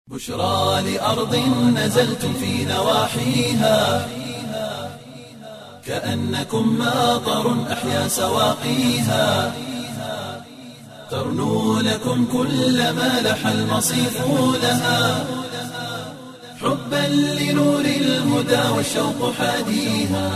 بشرى لأرض نزلتم في نواحيها كأنكم ماطر أحيا سواقيها ترنو لكم كل ما لح المصيف لها حبا لنور الهدى والشوق حاديها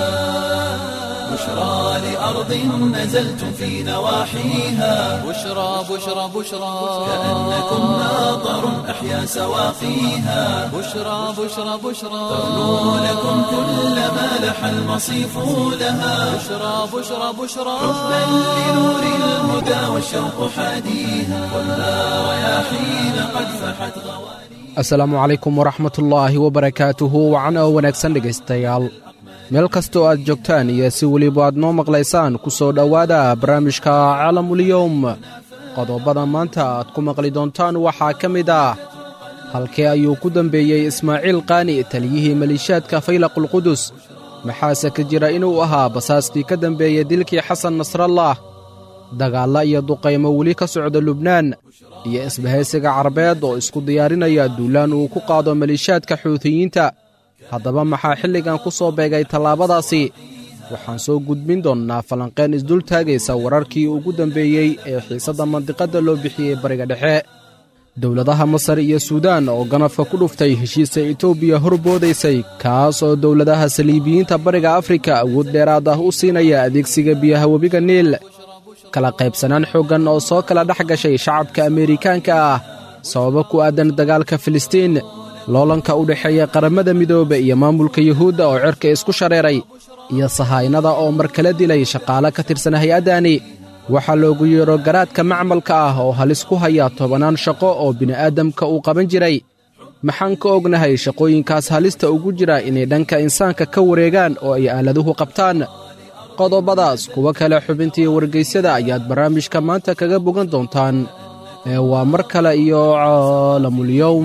بشرى لأرض نزلتم في نواحيها بشرى بشرى بشرى كأنكم ماطر أحيا سواقيها بشرى بشرى بشرى ترنو لكم كل ما لح المصيف لها بشرى بشرى بشرى حبا لنور الهدى والشوق حاديها والنار رياحين قد فحت غواليها asalaamu calaykum waraxmatullaahi wabarakaatuhu wacan oo wanaagsan dhegaystayaal meel kastoo aad joogtaan iyo si weliba aad noo maqlaysaan ku soo dhowaada barnaamijka caalamuliyowm qodobada maanta aad ku maqli doontaan waxaa ka mid ah halkee ayuu ku dembeeyey ismaaciil qaani taliyihii maliishaadka faylaqulqudus maxaase ka jira inuu ahaa basaaskii ka dembeeyey dilkii xasan nasrallah dagaalla iyo duqaymo weli ka socda lubnaan iyo isbahaysiga carabeed oo isku diyaarinaya duulaan uu ku qaado maliishaadka xuutiyiinta haddaba maxaa xilligan ku soo beegay tallaabadaasi waxaan soo gudbin doonnaa falanqeen isdul taagaysa wararkii ugu dambeeyey ee xiisadda mandiqadda loo bixiyey bariga dhexe dowladaha masar iyo suudaan oo ganafka ku dhuftay heshiisa etoobiya horboodaysay kaas oo dowladaha saliibiyiinta bariga afrika awood dheeraad ah u siinaya adeegsiga biyaha webiga niil kala qaybsanaan xooggan oo soo kala dhex gashay shacabka ameerikaanka ah sababo ku aadan dagaalka filistiin loolanka u dhexeeya qaramada midoobe iyo maamulka yuhuudda oo cerka isku shareeray iyo sahaynada oo mar kala dilay shaqaale ka tirsan hay-addani waxaa loogu yeedho garaadka macmalka ah oo halis ku haya tobannaan shaqo oo bini'aadamka uu qaban jiray maxaan ka ognahay shaqooyinkaas halista ugu jira inay dhanka insaanka ka wareegaan oo ay aaladuhu qabtaan qodobadaas kuwo kale xubintii wargaysyada ayaad barnaamijka maanta kaga bogan doontaan ee waa mar kale iyo caalamulyowm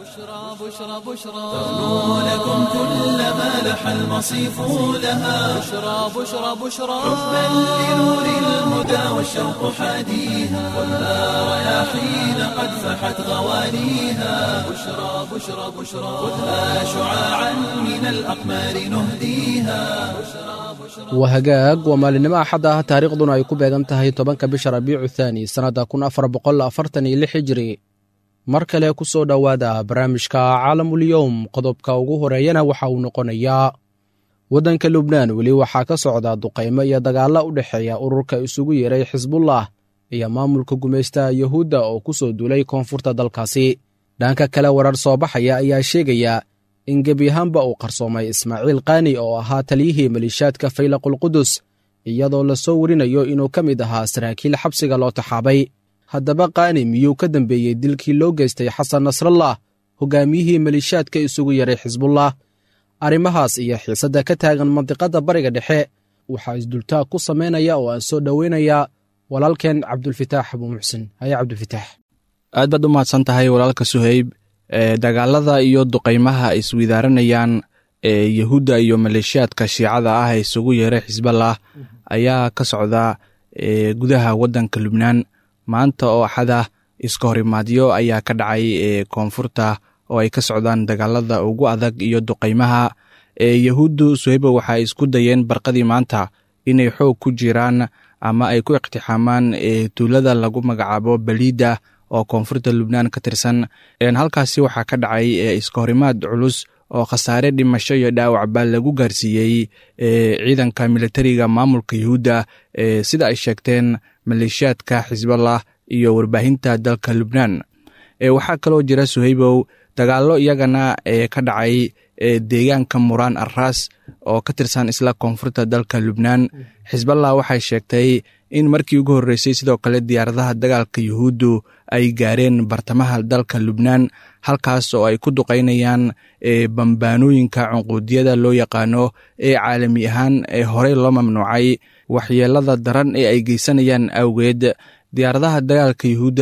بشرى بشرى ترنو لكم كل ما لح المصيف لها بشرى بشرى بشرى حبا لنور الهدى والشوق حاديها والنار رياحين قد فحت غواليها بشرى بشرى بشرى خذها شعاعا من الأقمار نهديها waa hagaag waa maalinimo axad ah taariikhduna ay ku beegan tahay tobanka bisha rabiicu thaani sannadda kun afar boqol afartan iyo lix hijiri mar kale ku soo dhowaada barnaamijka caalamulyowm qodobka ugu horeeyana waxa uu noqonayaa waddanka lubnaan weli waxaa ka socda duqaymo iyo dagaalla u dhexeeya ururka isugu yeeray xisbullah iyo maamulka gumaystaha yuhuudda oo ku soo duulay koonfurta dalkaasi dhanka kale warar soo baxaya ayaa sheegaya in gebi ahaanba uu qarsoomay ismaaciil qaani oo ahaa taliyihii maliishaadka faylaqulqudus iyadoo la soo warinayo inuu ka mid ahaa saraakiil xabsiga loo taxaabay haddaba qaani miyuu ka dambeeyey dilkii loo geystay xasan nasrallah hogaamiyihii maliishaadka isugu yaray xisbullah arrimahaas iyo xiisadda ka taagan mandiqadda bariga dhexe waxaa isdultaag ku samaynaya oo aan soo dhoweynayaa walaalkeen cabdulfitaax abuu muxsin haye cabdulfitaax aad baad u mahadsan tahay walaalka suheyb ee dagaalada iyo duqaymaha ay iswidaaranayaan ee yahuudda iyo maleeshiyaadka shiicada ah ee isugu yeeray xisballah ayaa ka socda ee gudaha waddanka lubnaan maanta oo axada iska horimaadyo ayaa ka dhacay ee koonfurta oo ay ka socdaan dagaalada ugu adag iyo duqaymaha ee yahuuddu suheyba waxay isku dayeen barqadii maanta inay xoog ku jiraan ama ay ku iqtixaamaan ee tuulada lagu magacaabo baliida oo koonfurta lubnaan ka tirsan halkaasi waxaa ka dhacay iska horimaad culus oo khasaare dhimasho iyo dhaawacba lagu gaarsiiyey ciidanka militariga maamulka yuhuudda sida ay sheegteen maleeshiyaadka xisballah iyo warbaahinta dalka lubnaan waxaa kaloo jira suheybow dagaallo iyagana ka dhacay deegaanka muraan arras oo ka tirsan isla koonfurta dalka lubnaan xisballah waxay sheegtay in markii ugu horreysay sidoo kale diyaaradaha dagaalka yuhuuddu ay gaareen bartamaha dalka lubnaan halkaas oo ay ku duqaynayaan bambaanooyinka cunquudiyada loo yaqaano ee caalami ahaan ee horey loo mamnuucay waxyeelada daran ee ay geysanayaan awgeed diyaaradaha dagaalka yuhuudda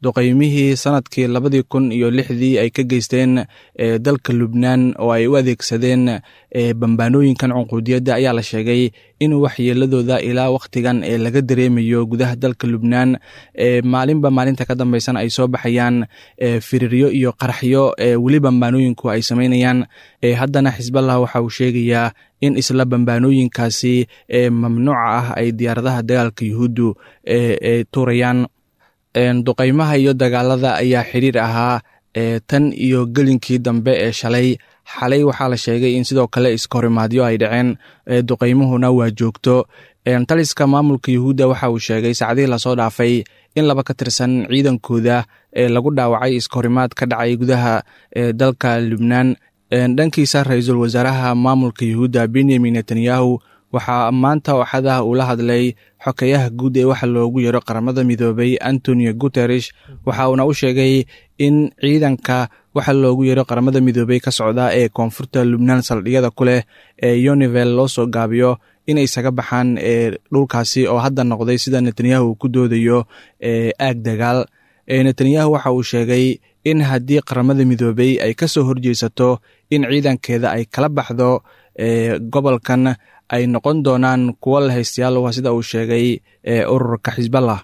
duqaymihii sanadkii labadii kun iyo lixdii ay ka geysteen dalka lubnaan oo ay u adeegsadeen bambaanooyinkan cunquudiyadda ayaa la sheegay in waxyeeladooda ilaa wakhtigan ee laga dareemayo gudaha dalka lubnaan maalinba maalinta ka dambeysana ay soo baxayaan firiryo iyo qaraxyo weli bambaanooyinku ay samaynayaan haddana xisballah waxa uu sheegayaa in isla bambaanooyinkaasi mamnuuca ah ay diyaaradaha dagaalka yuhuuddu tuurayaan duqaymaha iyo dagaalada ayaa xiriir ahaa tan iyo gelinkii dambe ee shalay xalay waxaa la sheegay in sidoo kale iskahorimaadyo ay dhaceen duqaymuhuna waa joogto taliska maamulka yuhuudda waxa uu sheegay saacdihii lasoo dhaafay in laba ka tirsan ciidankooda ee lagu dhaawacay iskahorimaad ka dhacay gudaha dalka lubnaan dhankiisa ra-iisul wasaaraha maamulka yuhuudda benyamin netanyahu waxaa maanta ooxadaha uu la hadlay xokeyaha guud ee waxa loogu yaro qaramada midoobay antonio guteresh waxa uuna u sheegay in ciidanka waxa loogu yaro qaramada midoobey ka socda ee koonfurta lubnaan saldhigyada ku leh ee univel loo soo gaabiyo inay isaga baxaan dhulkaasi oo hadda noqday sida netanyahu uu ku doodayo aag dagaal netanyahu waxa uu sheegay in haddii qaramada midoobey ay ka soo horjeesato in ciidankeeda ay kala baxdo gobolkan ay noqon doonaan kuwo la haystayaal waa sida uu sheegay ururka xisballah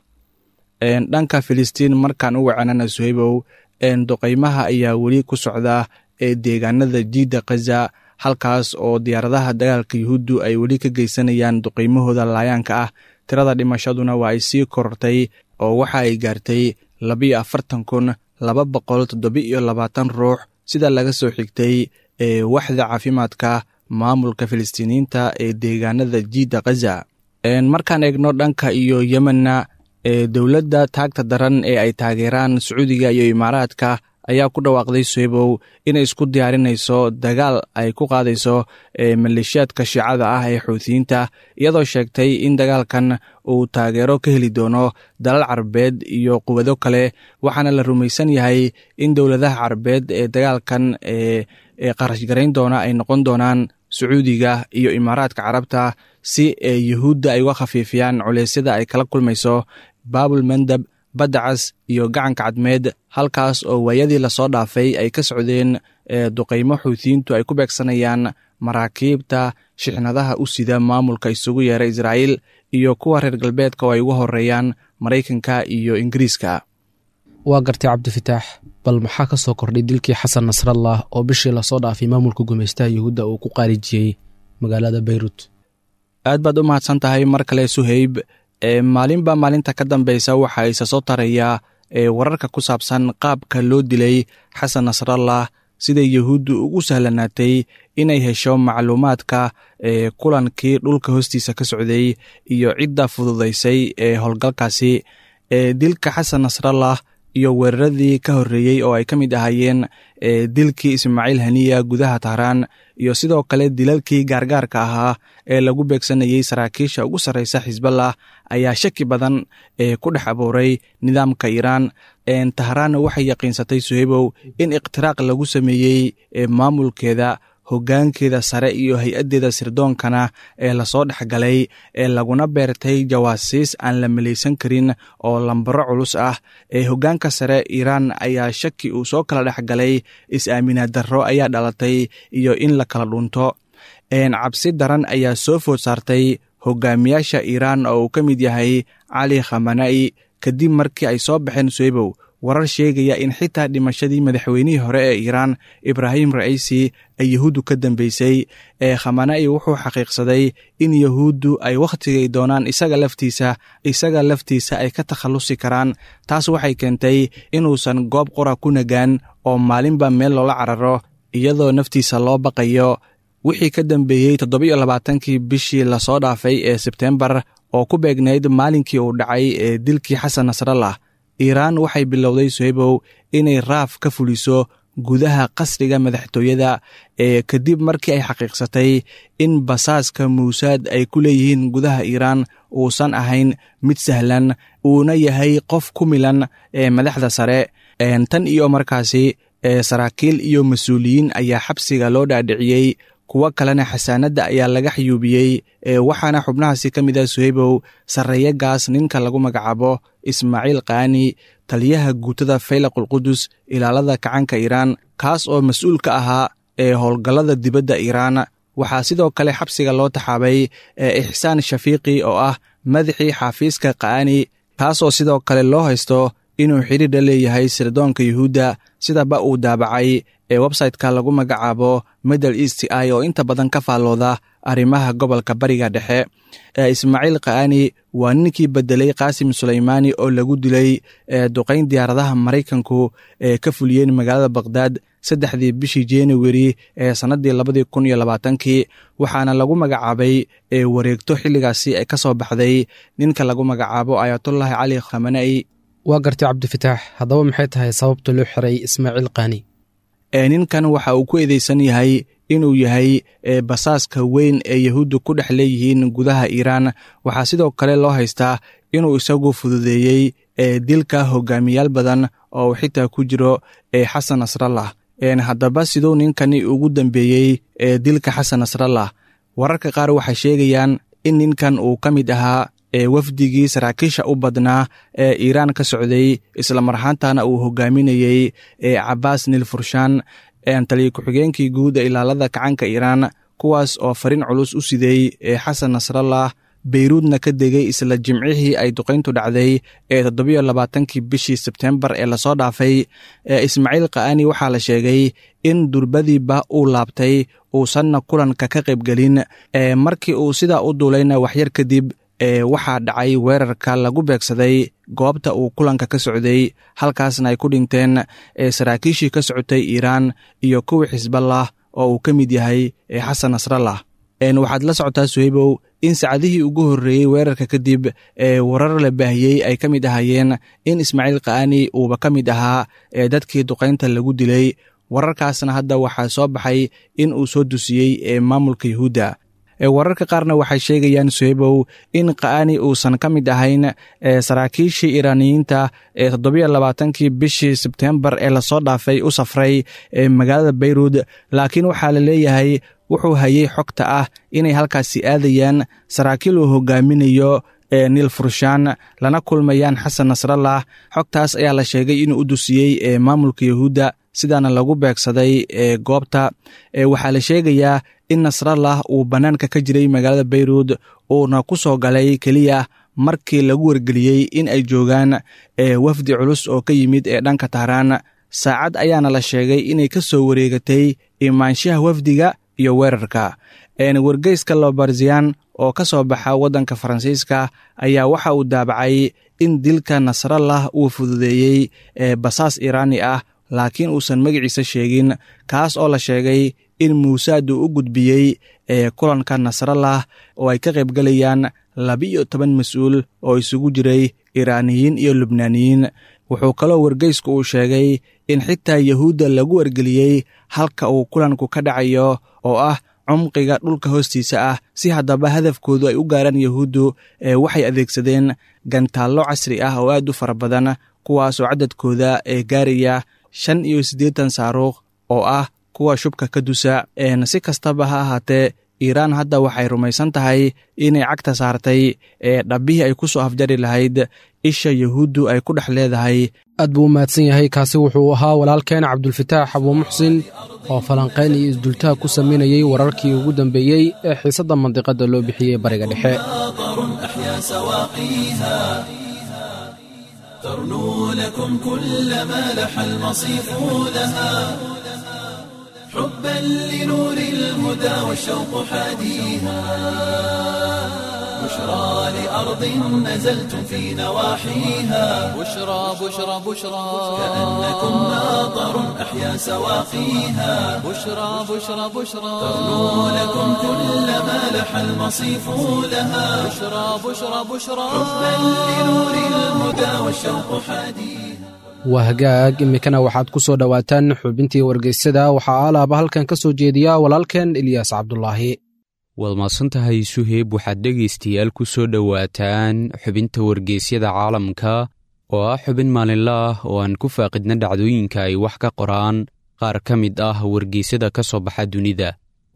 dhanka filistiin markaan u wacanana suhaybow duqaymaha ayaa weli ku socda ee deegaanada jiidda khaza halkaas oo diyaaradaha dagaalka yuhuuddu ay weli ka geysanayaan duqaymahooda laayaanka ah tirada dhimashaduna waa ay sii korortay oo waxa ay gaartay labiyo afartan kun laba boqol toddoba-iyo labaatan ruux sida laga soo xigtay ee waxda caafimaadka maamulka filistiiniyiinta ee deegaanada jiidda khaza markaan eegno dhanka iyo yemenna ee dowladda taagta daran ee ay taageeraan sacuudiga iyo imaaraadka ayaa ku dhawaaqday suhebow inay isku diyaarinayso dagaal ay ku qaadayso maleeshiyaadka shiicada ah ee xuutiyiinta iyadoo sheegtay in dagaalkan uu taageero ka heli doono dalal carabeed iyo quwado kale waxaana la rumaysan yahay in dowladaha carabeed ee dagaalkan ee qarashgarayn doona ay noqon doonaan sacuudiga iyo imaaraadka carabta si yuhuudda ay uga khafiifiyaan culeysyada ay kala kulmayso baabul mandab baddacas iyo gacanka cadmeed halkaas oo waayadii lasoo dhaafay ay ka socdeen duqaymo xuutiyiintu ay ku beegsanayaan maraakiibta shixnadaha u sida maamulka isugu yeera israa'iil iyo kuwa reer galbeedka oo ay ugu horeeyaan maraykanka iyo ingiriiska waa gartay cabdifitaax bal maxaa ka soo kordhay dilkii xasan nasrallah oo bishii lasoo dhaafay maamulka gumaystaha yuhuudda uu ku qaarijiyey magaalada beyruut aad baad u mahadsan tahay mar kale suheyb maalinba maalinta ka dambeysa waxaa isa soo tarayaa wararka ku saabsan qaabka loo dilay xasan nasrallah sida yuhuuddu ugu sahlanaatay inay hesho macluumaadka kulankii dhulka hoostiisa ka socday iyo cidda fududaysay ee howlgalkaasi dilka xasan nasrallah iyo weeraradii ka horreeyey oo ay ka mid ahaayeen dilkii ismaaciil haniya gudaha tahraan iyo sidoo kale dilalkii gaargaarka ahaa ee lagu beegsanayey saraakiisha ugu sarreysa xisballah ayaa shaki badan ku dhex abuuray nidaamka iiraan tahraan waxay yaqiinsatay suhebow in ikhtiraaq lagu sameeyey maamulkeeda hoggaankeeda sare iyo hay-addeeda sirdoonkana ee lasoo dhexgalay ee laguna beertay jawaasiis aan la malaysan karin oo lambaro culus ah ee hoggaanka sare iiraan ayaa shaki uu soo kala dhexgalay is-aaminaad darro ayaa dhalatay iyo in la kala dhunto cabsi daran ayaa soo food saartay hogaamiyaasha iiraan oo uu ka mid yahay cali khamana'i kadib markii ay soo baxeen suhebow warar sheegaya in xitaa dhimashadii madaxweynihii hore ee iiraan ibraahim raciisi ay yahuuddu ka dambeysay ee khamana'i wuxuu xaqiiqsaday in yahuuddu ay wakhtigay doonaan isaga laftiisa isaga laftiisa ay ka takhallusi karaan taas waxay keentay inuusan goob qora ku nagaan oo maalinba meel loola cararo iyadoo naftiisa loo baqayo wixii ka dambeeyey toddobiyo labaatankii bishii lasoo dhaafay ee sebtembar oo ku beegnayd maalinkii uu dhacay ee dilkii xasan nasrallah iiraan waxay bilowday suhebow inay raaf ka fuliso gudaha qasriga madaxtooyada ee kadib markii ay xaqiiqsatay in basaaska muusaad ay ku leeyihiin gudaha iiraan uusan ahayn mid sahlan uuna yahay qof ku milan ee madaxda sare tan iyo markaasi saraakiil iyo mas-uuliyiin ayaa xabsiga loo dhaadhiciyey kuwo kalena xasaanadda ayaa laga xayuubiyey waxaana xubnahaasi ka mid ah suheybow sarreeyagaas ninka lagu magacaabo ismaaciil kaani taliyaha guutada faylaqulqudus ilaalada kacanka iiraan kaas oo mas-uul ka ahaa ee howlgallada dibadda iiraan waxaa sidoo kale xabsiga loo taxaabay ixsaan shafiiqi oo ah madaxii xaafiiska kaani kaasoo sidoo kale loo haysto inuu xidhiidha leeyahay sirdoonka yuhuudda sidaba uu daabacay ee websayte-ka lagu magacaabo middle east i oo inta badan ka faallooda arrimaha gobolka bariga dhexe ismaaciil kaani waa ninkii bedelay qaasim sulaymaani oo lagu dilay duqayn diyaaradaha maraykanku ee ka fuliyeen magaalada bakhdad saddexdii bishii januari ee sannaddii labadii kun iyo labaatankii waxaana lagu magacaabay wareegto xilligaasi ay ka soo baxday ninka lagu magacaabo ayatullaahi cali khamanai waa gartay cabdifitaax haddaba maxay tahay sababta loo xiray ismaaciil kaani ninkan waxa uu ku eedeysan yahay inuu yahay basaaska weyn ee yahuudda ku dhex leeyihiin gudaha iiraan waxaa sidoo kale loo haystaa inuu isagu fududeeyey dilka hogaamiyaal badan oo xitaa ku jiro xasan nasrallah haddaba siduu ninkani ugu dambeeyey dilka xasan nasrallah wararka qaar waxay sheegayaan in ninkan uu ka mid ahaa wafdigii saraakiisha u badnaa ee iiraan ka socday islamarhaantana uu hogaaminayey cabaas nilfurshan taliya ku-xigeenkii guud ee ilaalada kacanka iiraan kuwaas oo fariin culus u siday xasan nasrallah beyruudna ka degay isla jimcihii ay duqayntu dhacday ee toddobiyo labaatankii bishii sebtembar ee lasoo dhaafay ismaaciil kaani waxaa la sheegay in durbadiiba uu laabtay uusanna kulanka ka qaybgelin markii uu sidaa u duulayna waxyar kadib waxaa dhacay weerarka lagu beegsaday goobta uu kulanka ka socday halkaasna ay ku dhinteen saraakiishii ka socotay iiraan iyo kuwii xisballah oo uu ka mid yahay xasan nasrallah waxaad la socotaa suheybow in saacadihii ugu horreeyey weerarka kadib warar la baahiyey ay ka mid ahaayeen in ismaaciil kaani uuba ka mid ahaa dadkii duqaynta lagu dilay wararkaasna hadda waxaa soo baxay in uu soo dusiyey maamulka yuhuudda wararka qaarna waxay sheegayaan suheybow in kaani uusan ka mid ahayn saraakiishii iiraaniyiinta ee toddobiyo labaatankii bishii sebtembar ee lasoo dhaafay u safray magaalada beyruud laakiin waxaa la leeyahay wuxuu hayay xogta ah inay halkaasi aadayaan saraakiil uu hogaaminayo nil furshan lana kulmayaan xasan nasrallah xogtaas ayaa la sheegay inuu u dusiyey maamulka yuhuudda sidaana lagu beegsaday goobta waxaa la sheegayaa in nasrallah uu bannaanka ka jiray magaalada beyruud uuna ku soo galay keliya markii lagu wargeliyey in ay joogaan wafdi culus oo ka yimid ee dhanka tahraan saacad ayaana la sheegay inay ka soo wareegatay imaanshaha wafdiga iyo weerarka wargeyska lobarziyan oo ka soo baxa waddanka faransiiska ayaa waxa uu daabacay in dilka nasrallah uu fududeeyey basaas iiraani ah laakiin uusan magaciisa sheegin kaas oo la sheegay in muusaad uu u gudbiyey kulanka nasrallah oo ay ka qaybgalayaan laba-iyo toban mas-uul oo isugu jiray iiraaniyiin iyo lubnaaniyiin wuxuu kaloo wargeysku uu sheegay in xitaa yahuudda lagu wargeliyey halka uu kulanku ka dhacayo oo ah cumqiga dhulka hoostiisa ah si haddaba hadafkoodu ay u gaaraan yahuuddu waxay adeegsadeen gantaallo casri ah oo aad u fara badan kuwaasoo cadadkooda ee gaaraya shan iyo siddeetan saaruuq oo ah kuwa shubka ka dusa si kastaba ha ahaatee iiraan hadda waxay rumaysan tahay inay cagta saartay ee dhabbihii ay ku soo afjari lahayd isha yahuuddu ay ku dhex leedahay aad buu u mahadsan yahay kaasi wuxuu ahaa walaalkeen cabdulfataax abuumuxsin oo falanqayn iyo isdultaha ku samaynayey wararkii ugu dambeeyey ee xiisadda mandiqadda loo bixiyey bariga dhexe ترنو لكم كل ما لح المصيف لها حبا لنور الهدى والشوق حاديها بشرى لأرض نزلتم في نواحيها بشرى بشرى بشرى كأنكم ناظر أحيا سواقيها بشرى بشرى بشرى ترنو لكم كل ما لح المصيف لها بشرى بشرى بشرى حبا لنور الهدى والشوق حاديها waa hagaag iminkana waxaad ku soo dhowaataan xubintii wargeysyada waxaa alaaba halkan ka soo jeediya walaalkeen ilyaas cabdulaahi waad maadsantahay suheyb waxaad dhegaystayaal ku soo dhowaataan xubinta wargeysyada caalamka oo ah xubin maalinle ah oo aan ku faaqidna dhacdooyinka ay wax ka qoraan qaar ka mid ah wargeysyada ka soo baxa dunida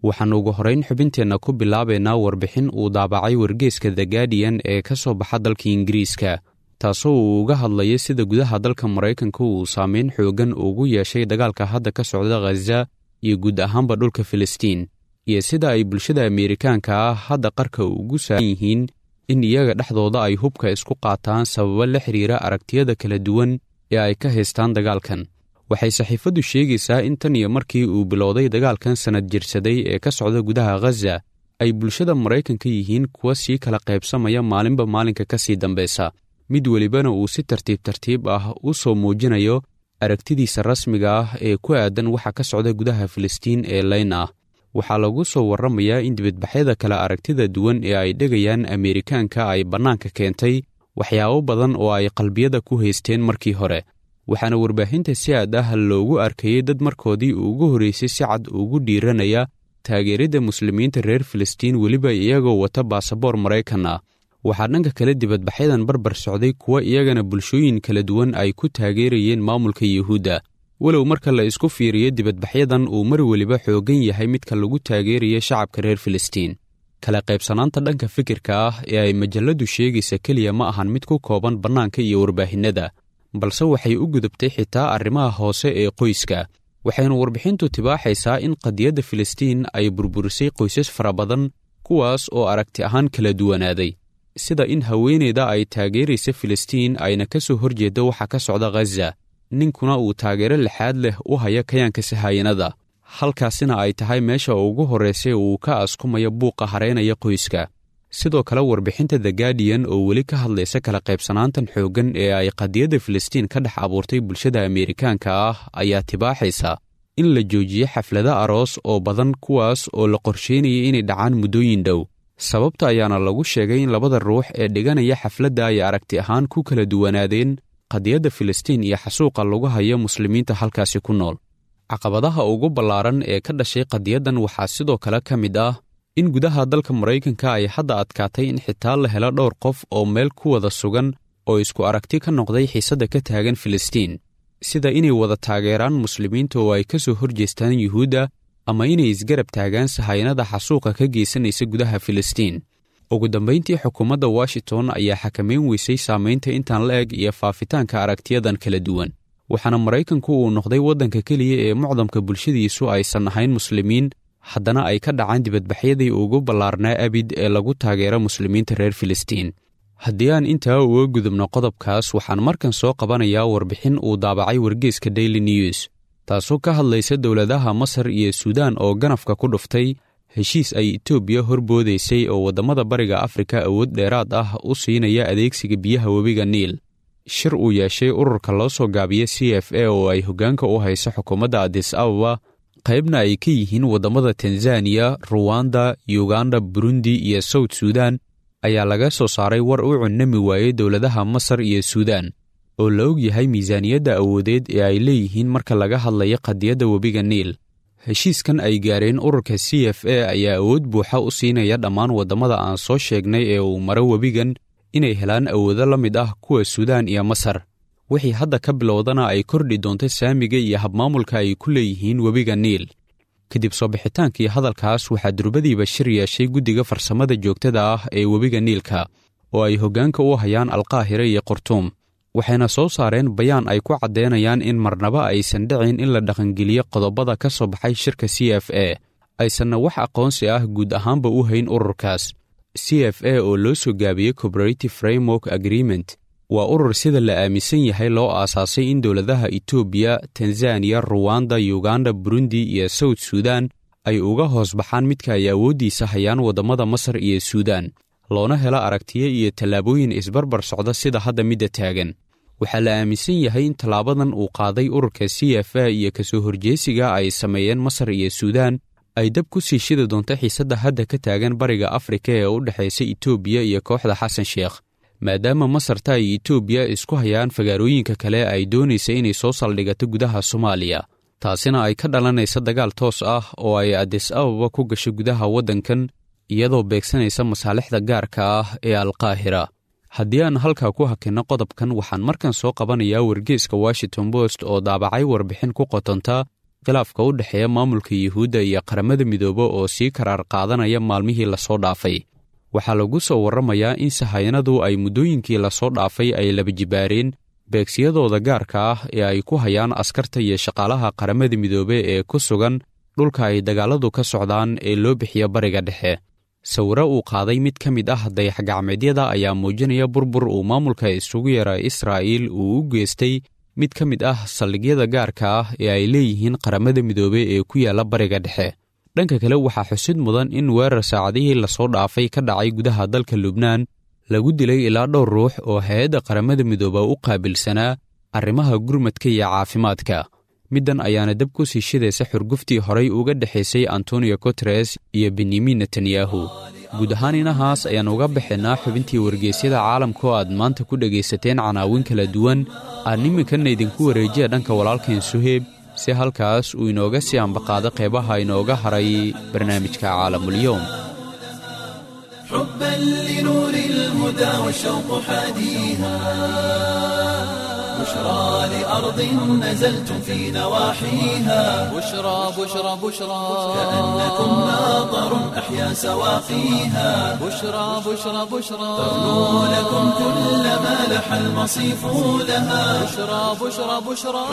waxaan ugu horrayn xubinteenna ku bilaabaynaa warbixin uu daabacay wargeeska the guardian ee ka soo baxa dalka ingiriiska taasoo uu uga hadlaya sida gudaha dalka maraykanka uu saameyn xooggan ugu yeeshay dagaalka hadda ka socda khaza iyo guud ahaanba dhulka filistiin iyo sida ay bulshada ameerikaanka ah hadda qarka ugu saaran yihiin in iyaga dhexdooda ay hubka isku qaataan sababo la xidhiira aragtiyada kala duwan ee ay ka haystaan dagaalkan waxay saxiifaddu sheegaysaa in tan iyo markii uu bilowday dagaalkan sannad jirsaday ee ka socda gudaha khaza ay bulshada maraykanka yihiin kuwa sii kala qaybsamaya maalinba maalinka ka sii dambaysa mid welibana uu si tartiib tartiib ah u soo muujinayo aragtidiisa rasmiga ah ee ku aadan waxa ka socda gudaha filistiin ee layn ah waxaa lagu soo warramayaa in dibadbaxyada kale aragtida duwan ee ay dhegayaan ameerikaanka ay bannaanka keentay waxyaabo badan oo ay qalbiyada ku haysteen markii hore waxaana warbaahinta si aad ah loogu arkayey dad markoodii ugu horraysay si cad ugu dhiiranaya taageeridda muslimiinta reer filistiin weliba iyagoo wata baasaboor maraykan ah waxaa dhanka kale dibadbaxyadan barbar socday kuwa iyagana bulshooyin kala duwan ay ku taageerayeen maamulka yuhuudda walow marka la isku fiiriyo dibadbaxyadan uu mar weliba xooggan yahay midka lagu taageeraya shacabka reer filistiin kala qaybsanaanta dhanka fikirka ah ee ay majalladdu sheegaysa keliya ma ahan mid ku kooban bannaanka iyo warbaahinnada balse waxay u gudubtay xitaa arrimaha hoose ee qoyska waxayna warbixintu tibaaxaysaa in qadiyadda filistiin ay burburisay qoysas fara badan kuwaas oo aragti ahaan kala duwanaaday sida in haweeneyda ay taageeraysa filistiin ayna ka soo horjeedda waxa ka socda khaza ninkuna uu taageero lixaad leh u haya kayaanka sahayanada halkaasina ay tahay meesha ugu horraysay uu ka askumaya buuqa hareynaya qoyska sidoo kale warbixinta the guardian oo weli ka hadlaysa kala qaybsanaantan xooggan ee ay qadiyadda filistiin ka dhex abuurtay bulshada ameerikaanka ah ayaa tibaaxaysa in la joojiyo xaflado aroos oo badan kuwaas oo la qorsheynaya inay dhacaan muddooyin dhow sababta ayaana lagu sheegay in labada ruux ee dhiganaya xafladda ay aragti ahaan ku kala duwanaadeen qadiyadda filistiin iyo xasuuqa lagu hayo muslimiinta halkaasi ku nool caqabadaha ugu ballaaran ee ka dhashay qadiyaddan waxaa sidoo kale ka mid ah in gudaha dalka maraykanka ay hadda adkaatay in xitaa la helo dhowr qof oo meel ku wada sugan oo isku aragti ka noqday xiisadda ka taagan filistiin sida inay wada taageeraan muslimiinta oo ay ka soo horjeestaan yuhuudda ama inay isgarab taagaan sahayanada xasuuqa ka geysanaysa gudaha filistiin ugu dambayntii xukuumadda washington ayaa xakamayn weysay saamaynta intaan la eg iyo faafitaanka aragtiyadan kala duwan waxaana maraykanku uu noqday waddanka keliya ee mucdamka bulshadiisu aysan ahayn muslimiin haddana ay ka dhacaan dibadbaxyadii ugu ballaarnaa abid ee lagu taageero muslimiinta reer filistiin haddii aan intaa uga gudubno qodobkaas waxaan markan soo qabanayaa warbixin uu daabacay wargeeska daily news taasoo ka hadlaysa dowladaha masar iyo suudaan oo ganafka ku dhuftay heshiis ay etoobiya horboodaysay oo waddamada bariga afrika awood dheeraad ah u siinaya adeegsiga biyaha webiga niil shir uu yeeshay ururka loo soo gaabiya c f a oo ay hoggaanka u hayso xukuumadda adis ababa qaybna ay ka yihiin waddamada tanzaniya ruwanda yuganda burundi iyo sawt suudan ayaa laga soo saaray war u cunnami waayey dowladaha masar iyo suudaan oo la og yahay miisaaniyadda awoodeed ee ay leeyihiin marka laga hadlayo qadiyadda webiga niil heshiiskan ay gaareen ururka c f a ayaa awood buuxa u siinaya dhammaan waddamada aan soo sheegnay ee uu maro webigan inay helaan awoodo la mid ah kuwa suudaan iyo masar wixii hadda ka bilowdana ay kordhi doonto saamiga iyo habmaamulka ay ku leeyihiin webiga niil kadib soo bixitaankii hadalkaas waxaa durbadiiba shir yeeshay guddiga farsamada joogtada ah ee webiga niilka oo ay hoggaanka u hayaan alkaahire iyo qurtuum waxayna soo saareen bayaan ay ku caddeynayaan in marnaba aysan dhicin in la dhaqangeliyo qodobada ka soo baxay shirka c f a aysanna wax aqoonsi ah guud ahaanba u hayn ururkaas c f a oo loo soo gaabiyey cooperative framework agreement waa urur sida la aaminsan yahay loo aasaasay in dowladaha etoobiya tanzaniya ruwanda yuganda burundi iyo sawt suudan ay uga hoos baxaan midka ay awooddiisa hayaan waddamada masar iyo suudaan loona helo aragtiyo iyo tallaabooyin isbarbar socda sida hadda midda taagan waxaa la aaminsan yahay in tallaabadan uu qaaday ururka c f a iyo kasoo horjeesiga ay sameeyeen masar iyo suudaan ay dab ku sii shidi doonto xiisadda hadda ka taagan bariga afrika ee u dhexaysa etoobiya iyo kooxda xasan sheekh maadaama masarta ay etoobiya isku hayaan fagaarooyinka kale ay doonaysa inay soo saldhigato gudaha soomaaliya taasina ay ka dhalanaysa dagaal toos ah oo ay adis ababa ku gasho gudaha waddankan iyadoo beegsanaysa masaalixda gaarka ah ee alkaahira haddii aan halkaa ku hakinno qodobkan waxaan markan soo qabanayaa wargeeska washington post oo daabacay warbixin ku qotonta khilaafka u dhexeeya maamulka yuhuudda iyo qaramada midoobe oo sii karaar qaadanaya maalmihii lasoo dhaafay waxaa lagu soo warramayaa in sahayanadu ay muddooyinkii lasoo dhaafay ay laba jibaareen beegsiyadooda gaarka ah ee ay ku hayaan askarta iyo shaqaalaha qaramada midoobe ee ku sugan dhulka ay dagaalladu ka socdaan ee loo bixiya bariga dhexe sawiro uu qaaday mid ka mid ah dayax-gacmeedyada ayaa muujinaya burbur uu maamulka isugu yara israa'iil uu u geystay mid ka mid ah saldhigyada gaarka ah ee ay leeyihiin qaramada midoobe ee ku yaalla bariga dhexe dhanka kale waxaa xusid mudan in weerar saacadihii lasoo dhaafay ka dhacay gudaha dalka lubnaan lagu dilay ilaa dhowr ruux oo hay-adda qaramada midooba u qaabilsanaa arrimaha gurmadka iyo caafimaadka middan ayaana dab ku sii shidaysa xurguftii horay uga dhexaysay antonio guteres iyo benyamin netanyahu guud ahaan inahaas ayaan uga baxaynaa xubintii wargeysyada caalamka oo aad maanta ku dhegaysateen canaawin kala duwan aan iminkana idinku wareejiya dhanka walaalkeen suheeb si halkaas uu inooga sii ambaqaado qeybaha inooga haray barnaamijka caalamulyoom حبا لنور الهدى والشوق حاديها بشرى لأرض نزلتم في نواحيها بشرى بشرى بشرى كأنكم ناظر أحيا سواقيها بشرى بشرى بشرى تغنو لكم كل ما لح المصيف لها بشرى بشرى بشرى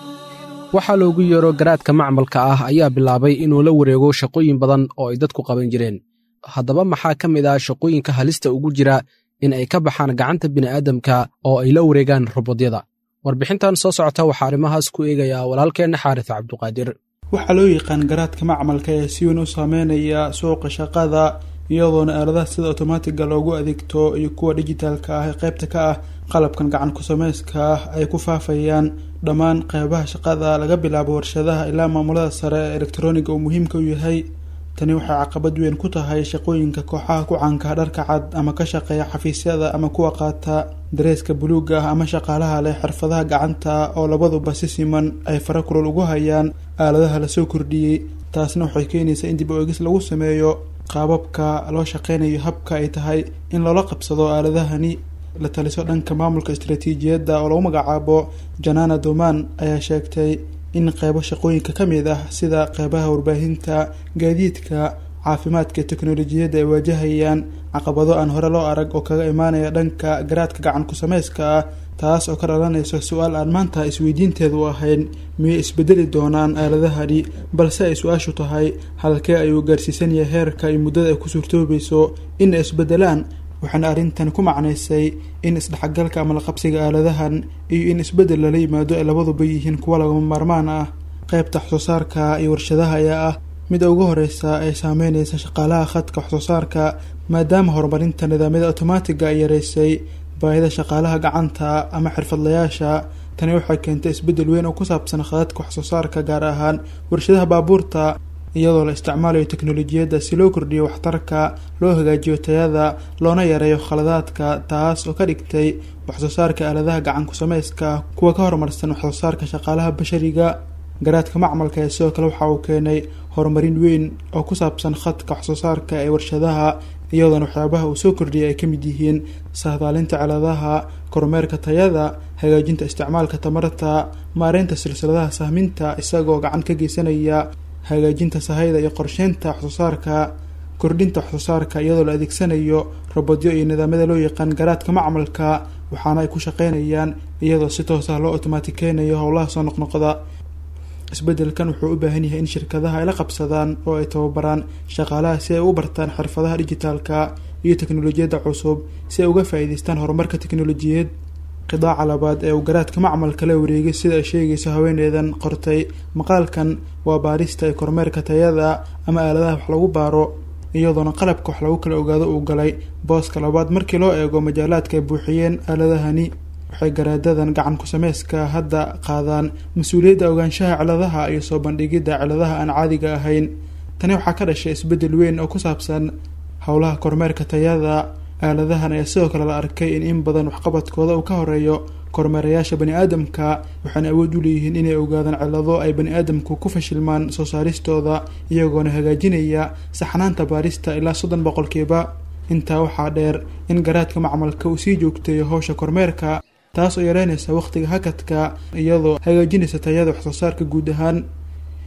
waxaa loogu yeero garaadka macmalka ah ayaa bilaabay inuu la wareego shaqooyin badan oo ay dadku qaban jireen haddaba maxaa ka mid ah shaqooyinka halista ugu jira in ay ka baxaan gacanta bini'aadamka oo ay la wareegaan robodyada warbixintan soo socota waxaa arrimahaas ku eegayaa walaalkeenna xaaris cabduqaadir waxaa loo yaqaan garaadka macmalka ee si weyn u saameynaya suuqa shaqada iyadoona aaladaha sida otomaatiga loogu adeegto iyo kuwa dijitaalka ah ee qaybta ka ah qalabkan gacan ku samayska ah ay ku faafayaan dhammaan qeybaha shaqada laga bilaabo warshadaha ilaa maamulada sare ee elektroniga uu muhiimka u yahay tani waxay caqabad weyn ku tahay shaqooyinka kooxaha ku caanka dharka cad ama ka shaqeeya xafiisyada ama kuwa qaata dareeska buluuga ah ama shaqaalaha leh xirfadaha gacanta oo labaduba si siman ay fara kulol ugu hayaan aaladaha lasoo kordhiyey taasna waxay keenaysaa in dib u egis lagu sameeyo qaababka loo shaqeynayo habka ay tahay in loola qabsado aaladahani la taliso dhanka maamulka istaraatiijiyadda oo lagu magacaabo janana doman ayaa sheegtay in qeybo shaqooyinka ka mid ah sida qeybaha warbaahinta gaadiidka caafimaadka iyo teknolojiyadda ay waajahayaan caqabado aan hore loo arag oo kaga imaanaya dhanka garaadka gacan ku samayska ah taas oo ka dhalanaysa su-aal aan maanta isweydiinteedu ahayn miyay isbedeli doonaan aaladahani balse ay su-aashu tahay halkee ayuu gaarsiisan yahay heerka iyo muddada ay ku suurtoobayso in ay isbedelaan waxaana arrintan ku macnaysay in isdhexgalka ama laqabsiga aaladahan iyo in isbeddel lala yimaado ay labaduba yihiin kuwa lagama maarmaan ah qeybta waxsoo saarka iyo warshadaha ayaa ah mida ugu horeysa ee saameyneysa shaqaalaha khadka waxsoo saarka maadaama horumarinta nidaamyada otomaatiga ay yareysay baahida shaqaalaha gacanta ama xirfadlayaasha tani waxay keentay isbeddel weyn oo ku saabsan khadadka waxsoo saarka gaar ahaan warshadaha baabuurta iyadoo la isticmaalayo teknolojiyadda si loo kordhiyo waxtarka loo hagaajiyo tayada loona yareeyo khaladaadka taas oo ka dhigtay waxsoo saarka aaladaha gacan ku samayska kuwa ka horumarsan waxsoo saarka shaqaalaha bashariga garaadka macmalka ee sidoo kale waxa uu keenay horumarin weyn oo ku saabsan khadka waxsoo saarka ee warshadaha iyadoona waxyaabaha uu soo kordhiyay ay ka mid yihiin sahdaalinta ciladaha kormeerka tayada hagaajinta isticmaalka tamarta maareynta silsiladaha sahminta isagoo gacan ka geysanaya hagaajinta sahayda iyo qorsheynta waxsoo saarka kordhinta waxsoo saarka iyadoo la adeegsanayo robodyo iyo nidaamyada loo yaqaan garaadka macmalka waxaana ay ku shaqeynayaan iyadoo si toos ah loo otomaatikeynayo howlaha soo noqnoqda isbeddelkan wuxuu u baahan yahay in shirkadaha ay la qabsadaan oo ay tababaraan shaqaalaha si ay u bartaan xirfadaha dijitaalka iyo teknolojiyadda cusub si ay uga faa-iideystaan horumarka teknolojiyad qidaaca labaad ee uu garaadka macmalka la wareegay sida ay sheegayso haweeneydan qortay maqaalkan waa baarista ee kormeerka tayada ama aaladaha wax lagu baaro iyadoona qalabka wax lagu kala ogaado uu galay booska labaad markii loo eego majaalaadka ay buuxiyeen aaladahani waxay garaadadan gacan ku sameyska hadda qaadaan mas-uuliyadda ogaanshaha ciladaha iyo soo bandhigidda ciladaha aan caadiga ahayn tani waxaa ka dhashay isbeddel weyn oo ku saabsan howlaha kormeerka tayada aaladahan ayaa sidoo kale la arkay in in badan waxqabadkooda uu ka horeeyo kormeerayaasha bani aadamka waxaana awood u leeyihiin inay ogaadaan cilado ay bani aadamku ku fashilmaan soo saaristooda iyagoona hagaajinaya saxnaanta baarista ilaa soddon boqolkiiba intaa waxaa dheer in garaadka macmalka uu sii joogteeyo howsha kormeerka taas oo yareynaysa wakhtiga hakadka iyadoo hagaajinaysa tayada waxsoo saarka guud ahaan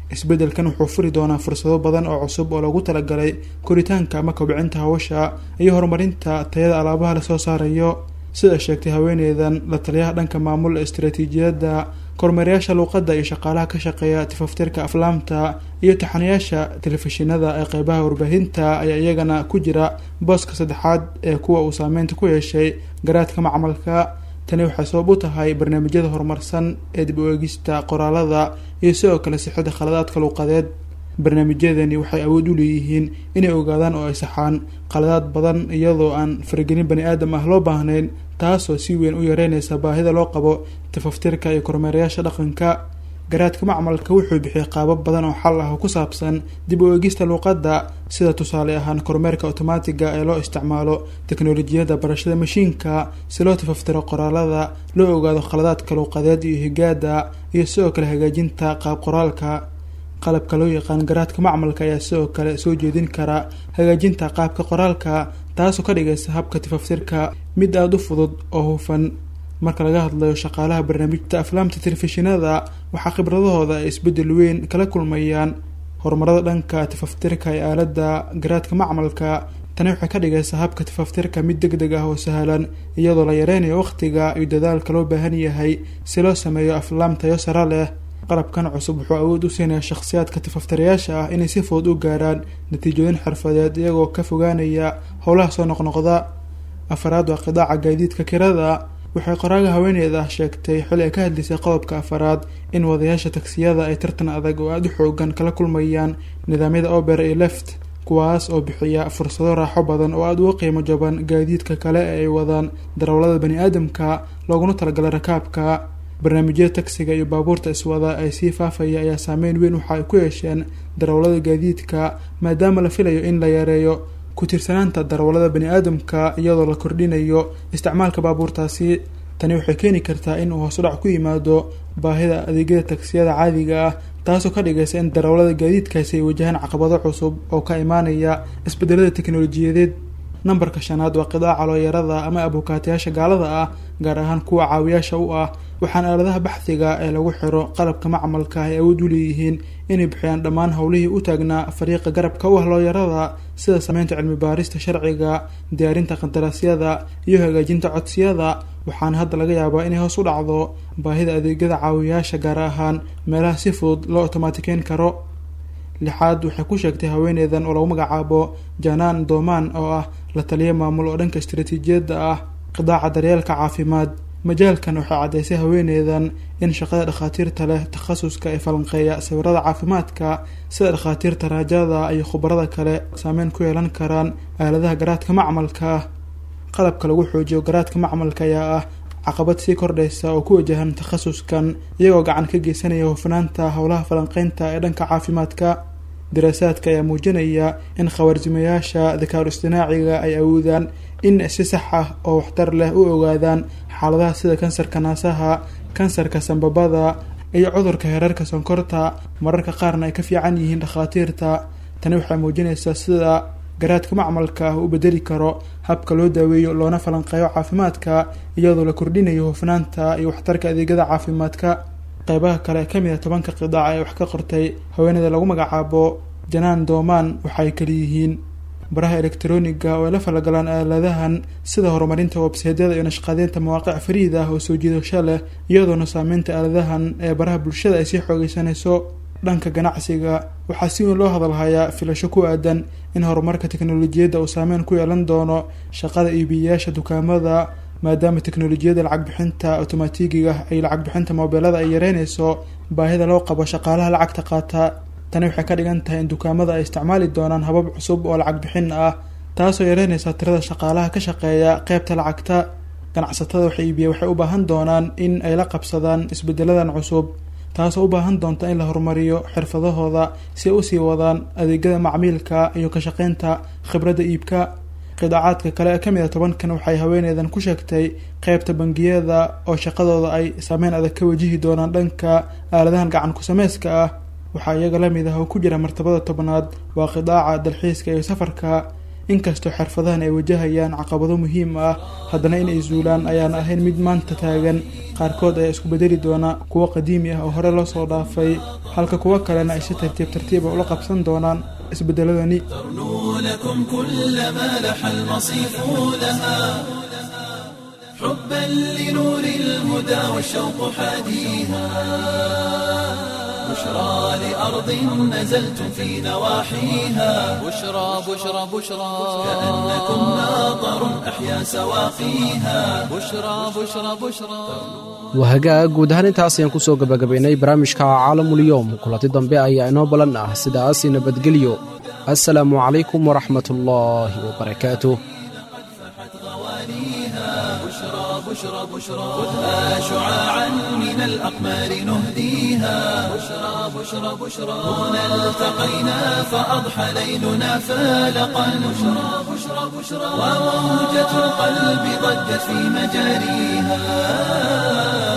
isbeddelkan wuxuu furi doonaa fursado badan oo cusub oo lagu talagalay koritaanka ama kobcinta hawsha iyo horumarinta tayada alaabaha lasoo saarayo sida sheegtay haweeneydan la taliyaha dhanka maamul istaraatiijiyadda kormeerayaasha luuqadda iyo shaqaalaha ka shaqeeya tifaftirka aflaamta iyo taxanayaasha telefishinada ee qeybaha warbaahinta ayaa iyagana ku jira booska saddexaad ee kuwa uu saameynta ku yeeshay garaadka macmalka tani waxay sabab u tahay barnaamijyada horumarsan ee dib u eegista qoraalada iyo sidoo kale sixada khaladaadka luuqadeed barnaamijyadani waxay awood u leeyihiin inay ogaadaan oo ay saxaan khaladaad badan iyadoo aan faragelin bani aadam ah loo baahnayn taasoo si weyn u yareynaysa baahida loo qabo tafaftirka iyo kormeerayaasha dhaqanka garaadka macmalka wuxuu bixiyay qaabab badan oo xal ah oo ku saabsan dib u eegista luuqadda sida tusaale ahaan kormeerka otomaatiga ee loo isticmaalo teknolojiyadda barashada mashiinka si loo tafaftiro qoraalada loo ogaado khaladaadka luuqadeed iyo higaada iyo sidoo kale hagaajinta qaab qoraalka qalabka loo yaqaan garaadka macmalka ayaa sidoo kale soo jeedin kara hagaajinta qaabka qoraalka taasoo ka dhigaysa habka tifaftirka mid aada u fudud oo hufan marka laga hadlayo shaqaalaha barnaamijta aflaamta telefishinada waxaa khibradahooda ay isbeddel weyn kala kulmayaan horumarada dhanka tifaftirka ee aaladda garaadka macmalka tani waxay ka dhigaysaa habka tifaftirka mid deg deg ah oo sahlan iyadoo la yareynayo wakhtiga iyo dadaalka loo baahan yahay si loo sameeyo aflaam tayo sare leh qalabkan cusub wuxuu awood u siinaya shakhsiyaadka tifaftirayaasha ah inay si fudud u gaaraan natiijooyin xirfadeed iyagoo ka fogaanaya howlaha soo noqnoqda afaraad waa qidaaca gaadiidka kirada waxay qoraaga haweeneyda sheegtay xili ay ka hadlaysay qodobka afaraad in wadayaasha tagsiyada ay tartan adag oo aada u xoogan kala kulmayaan nidaamyada ober iyo left kuwaas oo bixiya fursado raaxo badan oo aada uga qiimo jaban gaadiidka kale ee ay wadaan darawlada bani aadamka looguna talagalay rakaabka barnaamijyada tagsiga iyo baabuurta iswada ay sii faafaya ayaa saameyn weyn waxa ay ku yeesheen darawlada gaadiidka maadaama la filayo in la yareeyo ku-tiirsanaanta darawlada bani aadamka iyadoo la kordhinayo isticmaalka baabuurtaasi tani waxay keeni kartaa in uu hoosudhac ku yimaado baahida adeegyada tagsiyada caadiga ah taasoo ka dhigaysa in darawlada gaadiidkaasi ay wajahaan caqabado cusub oo ka imaanaya isbedelada teknolojiyadeed nambarka shanaad waa qidaaca looyarada ama abukaatayaasha gaalada ah gaar ahaan kuwa caawiyaasha u ah waxaana aaladaha baxdiga ee lagu xiro qalabka macmalka ay awood u leeyihiin inay bixiyaan dhammaan howlihii u taagnaa fariiqa garabka u ah looyarada sida sameynta cilmi baarista sharciga diyaarinta qandaraasyada iyo hagaajinta codsiyada waxaana hadda laga yaabaa inay hoos u dhacdo baahida adeegyada caawiyaasha gaar ahaan meelaha si fudud loo otomaatikeyn karo lixaad waxay ku sheegtay haweeneydan oo lagu magacaabo janaan doomaan oo ah la taliya maamul oo dhanka istaraatiijiyadda ah qidaaca daryeelka caafimaad majaalkan waxay caddaysay haweeneydan in shaqada dhakhaatiirta leh takhasuska ee falanqeeya sawirada caafimaadka sida dhakhaatiirta raajada iyo khubarada kale saameyn ku yeelan karaan aaladaha garaadka macmalka qalabka lagu xoojiyo garaadka macmalka ayaa ah caqabad sii kordhaysa oo ku wajahan takhasuskan iyagoo gacan ka geysanaya hufnaanta howlaha falanqeynta ee dhanka caafimaadka daraasaadka ayaa muujinaya in khawaarsimayaasha dakaaru istinaaciga ay awoodaan in si sax ah oo waxtar leh u ogaadaan xaaladaha sida kansarka naasaha kansarka sambabada iyo cudurka hereerka sonkorta mararka qaarna ay ka fiican yihiin dhakhaatiirta tani waxay muujinaysaa sida garaadka macmalka ah u bedeli karo habka loo daaweeyo loona falanqeeyo caafimaadka iyadoo la kordhinayo hufnaanta iyo waxtarka adeegyada caafimaadka qeybaha kale ka mid a tobanka qidaac ee wax ka qortay haweeneyda lagu magacaabo janaan doomaan waxay kaliyihiin baraha elektroniga oo ay la falagalaan aaladahan sida horumarinta websaydyada iyo nashqadeynta mawaaqic fariid ah oo soo jiidasho leh iyadoona saameynta aaladahan ee baraha bulshada ay sii xoogeysanayso dhanka ganacsiga waxaa si weyn loo hadalhayaa filasho ku aadan in horumarka teknolojiyadda uu saameyn ku yeelan doono shaqada iibiyayaasha dukaamada maadaama teknolojiyadda lacag bixinta otomaatigiga iyo lacag bixinta moobeelada ay yareynayso baahida loo qabo shaqaalaha lacagta qaata tani waxay ka dhigan tahay in dukaamada ay isticmaali doonaan habab cusub oo lacag bixin ah taasoo yareynaysa tirada shaqaalaha ka shaqeeya qeybta lacagta ganacsatada wax iibiya waxay u baahan doonaan in ay la qabsadaan isbedeladan cusub taasoo u baahan doonta in la horumariyo xirfadahooda si ay usii wadaan adeegyada macmiilka iyo ka shaqeynta khibradda iibka qidaacaadka kale ee ka mid a tobankan waxay haweeneydan ku sheegtay qeybta bangiyada oo shaqadooda ay saameyn adag ka wajihi doonaan dhanka aaladahan gacan ku sameyska ah waxaa iyaga lamid ah oo ku jira martabada tobnaad waa qidaaca dalxiiska iyo safarka inkastoo xirfadahan ay wajahayaan caqabado muhiim ah haddana inay zuulaan ayaan ahayn mid maanta taagan qaarkood ayaa isku bedeli doona kuwo qadiimi ah oo hore loo soo dhaafay halka kuwo kalena ay si tartiib tartiiba ula qabsan doonaan isbedeladani لكم كل ما لح المصيف لها حبا لنور الهدى والشوق حاديها بشرى لأرض نزلتم في نواحيها بشرى بشرى بشرى كأنكم ناظر أحيا سواقيها بشرى بشرى بشرى wahagaag guud ahaan intaas ayaan kusoo gabagabaynay barnaamijka caalamulyoom kulanti dambe ayaa inoo balan ah sidaasi nabadgelyo assalaamu calaykum waraxmat ullaahi wabarakaatuh بشرى بشرى خذها شعاعا من الأقمار نهديها بشرى بشرى بشرى هنا التقينا فأضحى ليلنا فالقا بشرى بشرى بشرى وموجة القلب ضجت في مجاريها